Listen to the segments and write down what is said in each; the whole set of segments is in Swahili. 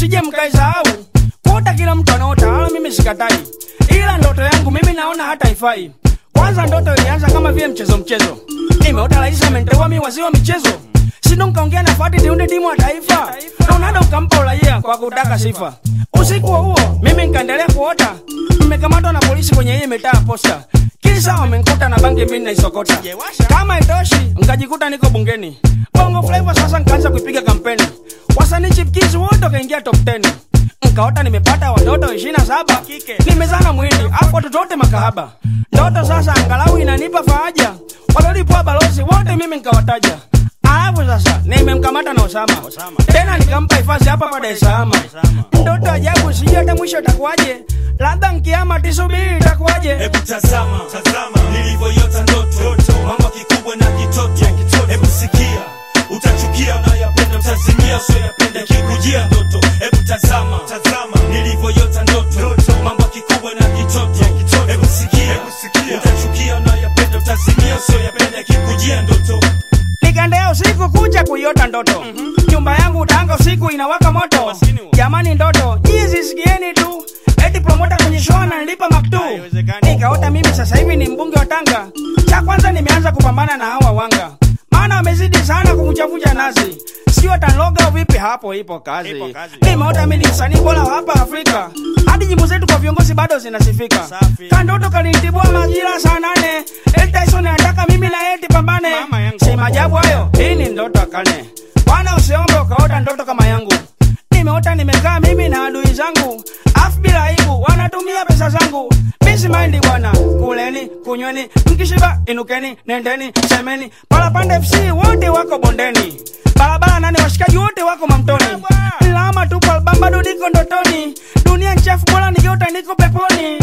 msije mkaisahau kuota kila mtu anaota wala mimi sikatai ila ndoto yangu mimi naona hata ifai kwanza ndoto ilianza kama vile mchezo mchezo nimeota rais amenteua mi waziri wa michezo sindo nkaongea na fati tiunde timu ya taifa ronaldo nkampa uraia kwa kutaka sifa usiku huo huo mimi nkaendelea kuota mmekamatwa na polisi kwenye hii mitaa posta kisa wamenkuta na bangi mimi naisokota kama itoshi nkajikuta niko bungeni bongo flava sasa nkaanza kuipiga kampeni wasanii chipkiz wote wakaingia top 10 nkaota nimepata watoto ishirina saba nimezana mwindi afu watoto wote makahaba ndoto sasa angalau inanipa faraja walolipwa balozi wote mimi nkawataja alafu sasa nimemkamata na Osama. tena nikampa hifadhi hapa pa Dar es Salaam. Ndoto ajabu, sijui hata mwisho itakuwaje, labda nkiama tisubiri itakuwaje. Hebu tazama, tazama nilivyoiota ndoto, mambo kikubwa na kitoto. Hebu sikia, utachukia unayapenda, utazimia usioyapenda kikujia ndoto. Hebu tazama, tazama nilivyoiota ndoto, mambo kikubwa na kitoto. Hebu sikia, utachukia unayapenda, utazimia usioyapenda kikujia ndoto. Nikaendea usiku kucha kuiota ndoto nyumba yangu Tanga usiku inawaka moto jamani ndoto hizi sikieni tu eti promota kwenye show ananilipa maktu nikaota mimi sasa hivi ni mbunge wa Tanga cha kwanza nimeanza kupambana na hawa wanga maana wamezidi sana kumchavunja nazi sio watanloga vipi hapo ipo kazi, Ipo kazi. nimeota mimi ni msanii bora wa hapa Afrika hadi nyimbo zetu kwa viongozi bado zinasifika Safi. kandoto kalinitibua majira saa nane El Tyson anataka mimi na yeye tupambane Mama yangu. si maajabu hayo hii ni ndoto ya kane bwana usiombe ukaota ndoto kama yangu nimeota nimekaa mimi na adui zangu afu bila aibu wanatumia pesa zangu misi maindi bwana kuleni kunyweni mkishiba inukeni nendeni semeni palapanda fc wote wako bondeni barabara nane washikaji wote wako mamtoni lama tupo albam bado niko ndotoni dunia nchafu bora nikiota niko peponi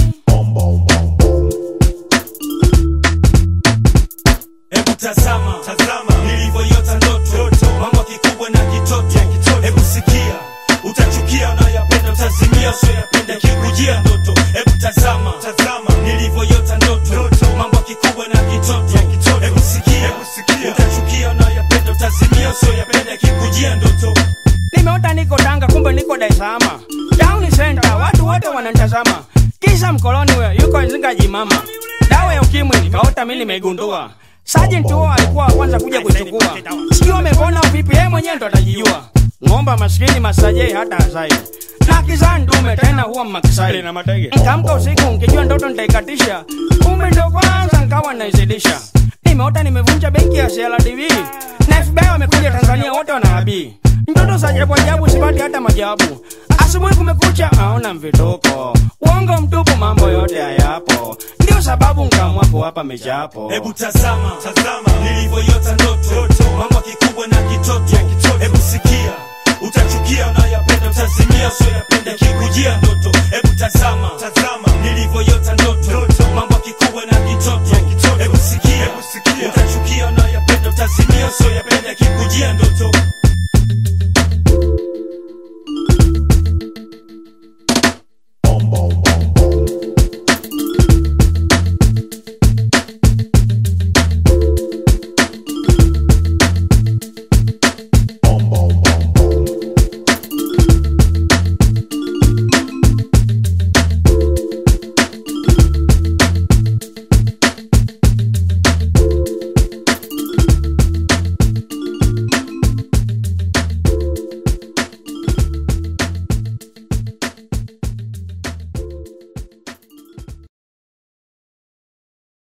Hebu tazama, tazama nilivyoiota ndoto, mambo kikubwa na kitoto. Hebu sikia, utachukia unayapenda, utazimia usioyapenda kikujia ndoto. Hebu tazama, tazama nilivyoiota ndoto, mambo kikubwa na kitoto. Hebu sikia, utachukia unayapenda, utazimia usioyapenda kikujia ndoto. nimeota niko Tanga, kumbe niko Dar es Salaam. Town center, watu wote wananitazama, kisa mkoloni we yuko Nzinga jimama. Dawa ya ukimwi nikaota mimi nimeigundua. Sergeant huo alikuwa wa kwanza kuja kuchukua, sijui amepona au vipi, yeye mwenyewe ndo atajijua. Ng'omba maskini masajei hata asai na kizaa ndume tena huwa makisai na matege. nkaamka usiku nkijua ndoto nitaikatisha, kumbe ndo kwanza nkawa naizidisha. Nimeota nimevunja benki ya CRDB na FBI wamekuja Tanzania, wote wanahabii ndoto za ajabu ajabu, sipati hata majawabu. Asubuhi kumekucha, aona mvituko, uongo mtupu, mambo yote hayapo. Ndio sababu nkaamua kuwapa michapo. Hebu tazama, tazama nilivyoiota ndoto, mambo kikubwa na kitoto. Hebu sikia, utachukia unayapenda, utazimia usioyapenda kikujia ndoto. Hebu tazama, tazama